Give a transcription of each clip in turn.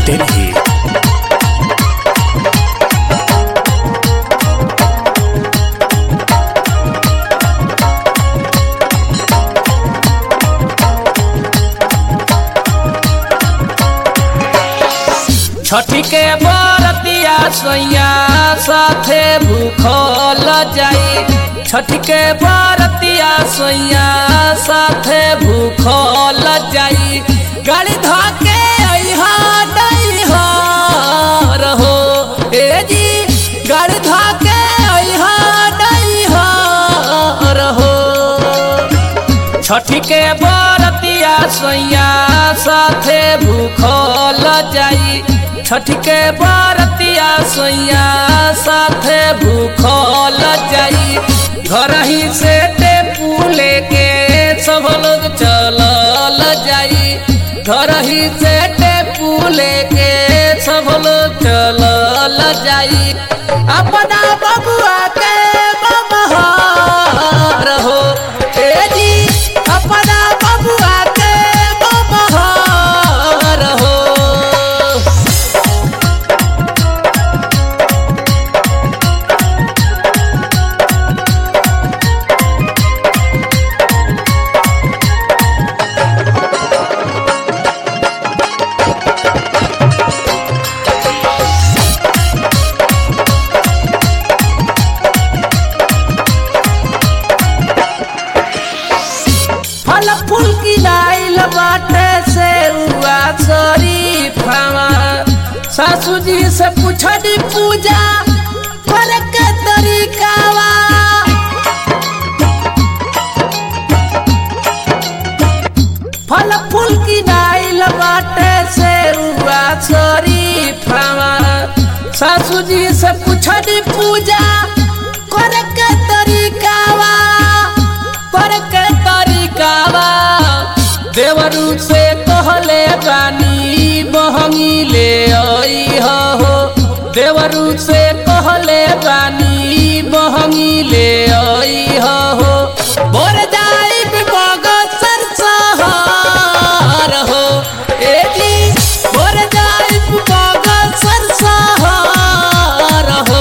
Delhi. छठी के बरतिया सैया साथे भूखल जाई छठी के बरतिया सैया साथे भूखल जाई गाड़ी धके अइहा डइहा रहो ए जी गाड़ी धके अइहा डइहा रहो छठी के बरतिया सैया साथे भूखल जाई छठी के बरतिया सैया साथे भूखल जाई घर ही से टेपू लेके सब लोग चलल जाई घर ही से टेपू लेके सब लोग चलल जाई अपना बबुआ के बबहार हो ए जी अपना बबुआ के बबहार हो फल फूल की लाइल बाटे से हुआ शरीफावा सासू जी से पूछनी पूजा करे के तरीकावा फल फूल की नाइल बाटे से हुआ शरीफावा सासू जी से पूछनी पूजा करे के तरीकावा करे के तरीकावा देवरू से कहले बानी बहंगी ले आई हो देवरू से कहले बानी बहंगी ले आई हो बोर जाई बगसर सहार हो ए जी बोर जाई बगसर सहार हो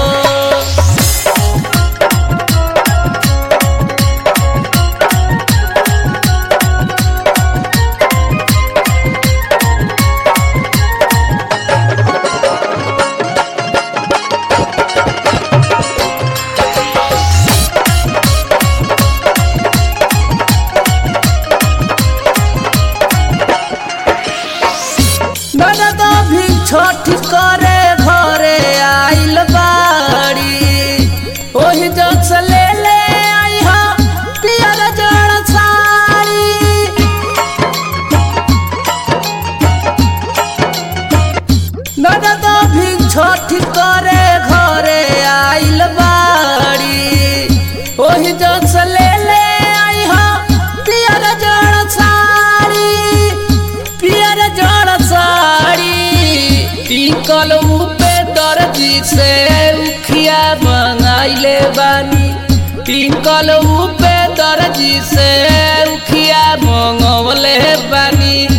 ननद भी छठ करे घरे आइल बाड़ी ओही जग से ले ले आई हा पियर जड़ साड़ी ननद भी छठ करे घरे आइल बाड़ी ओही जग से ले ले आई हा पियर जड़ साड़ी पियर जड़ साड़ी टिकल पे दर्जी से उखिया मंगाइले बानी टिकल पे दर्जी से उखिया मंगवले बानी